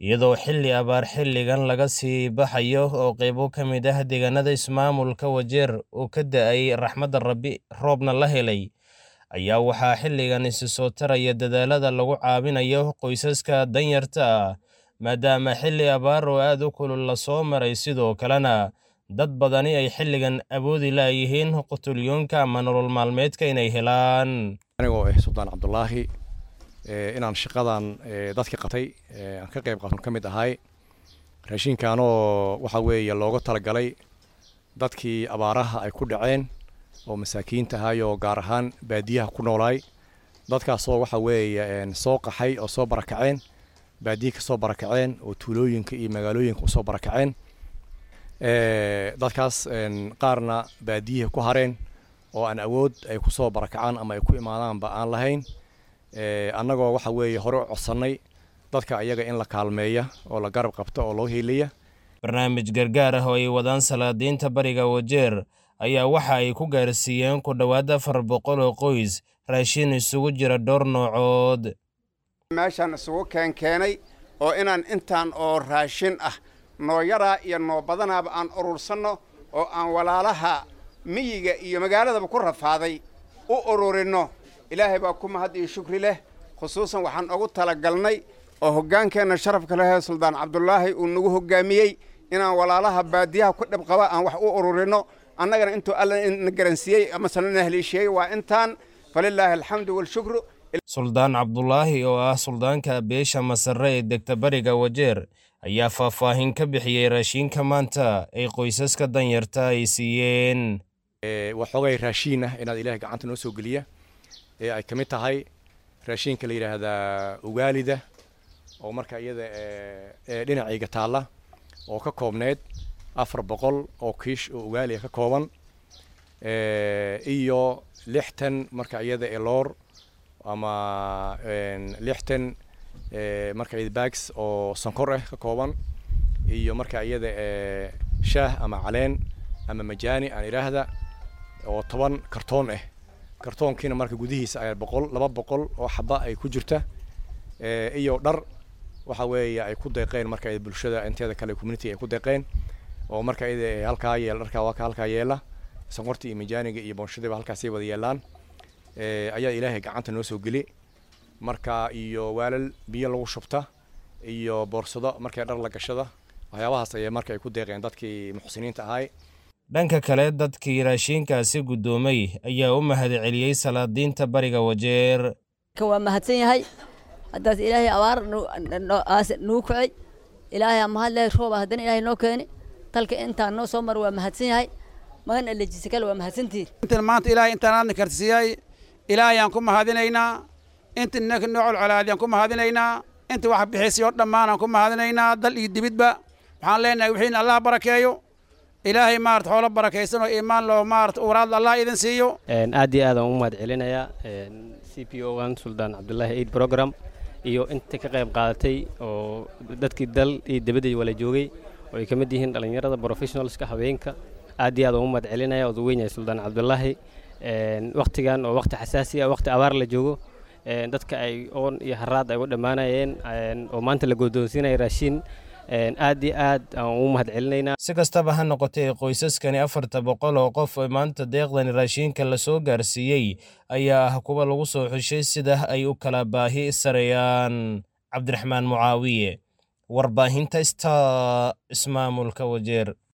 iyadoo xilli abaar xilligan laga sii baxayo oo qaybo ka mid ah deegaanada ismaamulka Wajeer uu ka da'ay raxmadda Rabbi roobna la helay ayaa waxaa xilligan isi soo taraya dadaallada lagu caawinayo qoysaska danyarta ah maadaama xilli abaar oo aad u kulul la soo maray sidoo kalena dad badani ay xilligan awoodi laayihiin qutulyoonka ama nolol maalmeedka inay helaan anigoo ah suldaan cabdulaahi inaan shaqadan dadka qabtay aan ka qayb qaaton ka mid ahay raashinkaanoo waxa weeye looga talagalay dadkii abaaraha ay ku dhaceen oo masaakiinta ahay oo gaar ahaan baadiyaha ku noolaay dadkaasoo waxa weeye soo qaxay oo soo barakaceen baadiya ka soo barakaceen oo tuulooyinka iyo magaalooyinka usoo barakaceen dadkaas qaarna baadiyaha ku hareen oo aan awood ay kusoo barakacaan ama ay ku imaadaanba aan lahayn annagoo waxa weeye hore u codsannay dadka ayaga in la kaalmeeya oo la garab qabta oo loo hiilaya barnaamij gargaar ah oo ay wadaan salaadiinta bariga wajeer ayaa waxa ay ku gaarsiiyeen ku dhowaad afar boqol oo qoys raashin isugu jira dhowr noocood meeshaan isugu keenkeenay oo inaan intaan oo raashin ah noo yaraa iyo noo badanaaba aan urursanno oo aan walaalaha miyiga iyo magaaladaba ku rafaaday u ururinno ilaahay baa ku mahad iyo shukri leh khusuusan waxaan ugu talagalnay oo hoggaankeenna sharafka lehee suldaan cabdulaahi uu nagu hoggaamiyey inaan walaalaha baadiyaha ku dhib qaba aan wax u ururinno annagana intuu alla na garansiiyey amasena na heliisheeyey waa intaan falilaahi alxamdu waalshukru suldaan cabdulaahi oo ah suldaanka beesha masare ee degta bariga wajeer ayaa faahfaahin ka bixiyey raashiinka maanta ay qoysaska danyarta ay siiyeen waxoogay raashiin ah inaad ilaahay gacanta noo soo geliya ee ay ka mid tahay raashiinka la yidhaahdaa ugaalida oo marka iyada dhinacayga taalla oo ka koobneyd afar boqol oo kiish oo ugaaliya ka kooban iyo lixtan marka iyada eloor ama lixtan marka iyada bags oo sonkor ah ka kooban iyo marka iyada shaah ama caleen ama majaani aan idhaahda oo toban kartoon ah kartoonkiina marka gudihiisa ayaa boqol laba boqol oo xaba ay ku jirta iyo dhar waxa weeye ay ku deeqeen marka bulshada inteeda kale community ay ku deeqeen oo marka iyada halkaa yeel dharkaa waa ka halkaa yeela sonkorta iyo majaaniga iyo boonshadiiba halkaasay wada yeelaan ayaa ilaahay gacanta noo soo geli marka iyo waalal biyo lagu shubta iyo boorsado markay dhar la gashada waxyaabahaas ayaa marka ay ku deeqeen dadkii muxsiniinta ahay dhanka kale dadkii raashiinkaasi guddoomay ayaa u mahad celiyey salaadiinta bariga wajeer waa mahadsan yahay haddaas ilaahay abaar nuu kacay ilaahay mahad leh rooba haddana ilaahay noo keeni dalka intaan noo soo mara waa mahadsan yahay magan alejisa kale waa mahadsantihin intan maanta ilaahay intaan aadna kartisiiyay ilaahayaan ku mahadinaynaa inta ninka noo colcolaadiyaan ku mahadinaynaa inta wax bixisay oo dhammaanaan ku mahadinaynaa dal iyo dibidba waxaan leenahay wixiina allah barakeeyo ilaahay maarata xoolo barakaysan oo iimaan loo maarata uuraad allah idin siiyo aad iyo aadaan u mahad celinayaa c p o gan suldaan cabdullaahi aid program iyo inta ka qayb qaadatay oo dadkii dal iyo dibadda wala joogay oo ay ka mid yihiin dhallinyarada professionalska haweenka aad iyo aad aan u mahad celinaya oo weyn yahay suldaan cabdullaahi wakhtigan oo wakhti xasaasi ah wakhti abaar la joogo dadka ay oon iyo haraad ay u dhammaanayeen oo maanta la guddoonsiinaya raashiin aad iyo aad aan ugu mahad celinaynaa si kastaba ha noqotee qoysaskani afarta boqol oo qof oo maanta deeqdani raashiinka lasoo gaarsiiyey ayaa ah kuwa lagu soo xushay sida ay u kala baahi sarayaan cabdiraxmaan mucaawiye warbaahinta sta ismaamulka wajeer